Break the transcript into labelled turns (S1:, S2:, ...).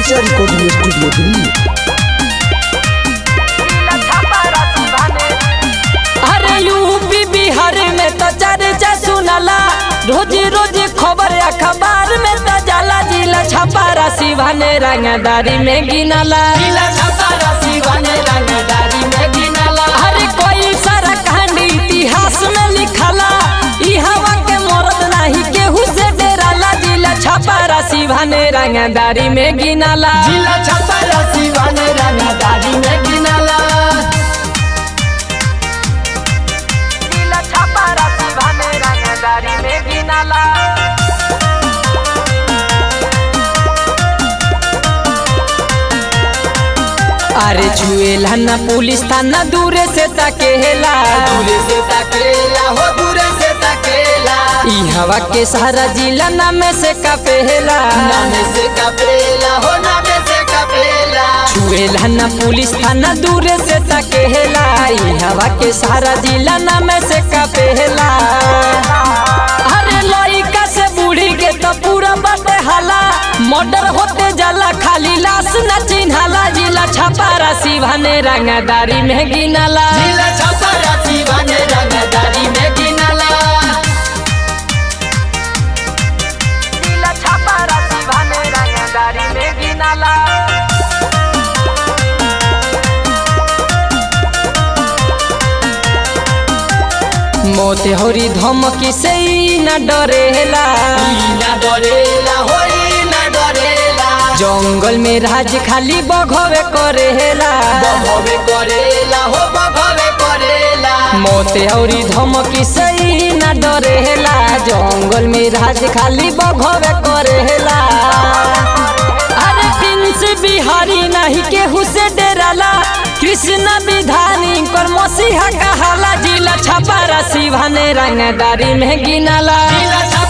S1: Digital Recording Studio Delhi.
S2: अरे UP Bihar में तो चर्चा सुनला रोज रोज खबर अखबार में तो जाला जिला छपा राशि भने रंगदारी में गिनला अरे कोई सारा कहानी इतिहास में लिखला ई हवा के मरद नहीं केहू से डेराला जिला छपा राशि भने रंगदारी में गिनला
S3: जिला छपरा सिवान रंगदारी में गिनला
S2: जिला छपा राशि भने रंगदारी में गिनला अरे छुएला ना पुलिस थाना दूरे से तकेला
S3: दूरे से तकेला हो दूरे से तकेला
S2: ई हवा के सारा जिला नामे से कपेला
S3: नामे से कपेला हो नामे से कपेला
S2: छुएला ना पुलिस थाना दूरे से तकेला ई हवा के सारा जिला नामे से कपेला अरे लइका से बूढ़ी के तो पूरा बाटे हाला मर्डर होते जाला खाली लाश न चिन्हाला जिला छपा राशि भने रंगदारी में गिनला
S3: जिला छपरा सिवान रंगदारी में गिनला
S2: जिला छपा राशि भने रंगदारी में गिनला मोते होरी धमकी से ई न डरेला
S3: ई ना डरेला हो ई ना डरेला
S2: जंगल में राज खाली बघवे करेला
S3: बघवे करेला हो बघवे करेला
S2: मोते औरी धमकी से ई न डरेला जंगल में राज खाली बघवे करेला अरे प्रिंस बिहारी नहीं केहू से डेराला कृष्ण विधानी कर मसीहा कहाला जिला छपा राशि भने रंगदारी में गिनला
S3: जिला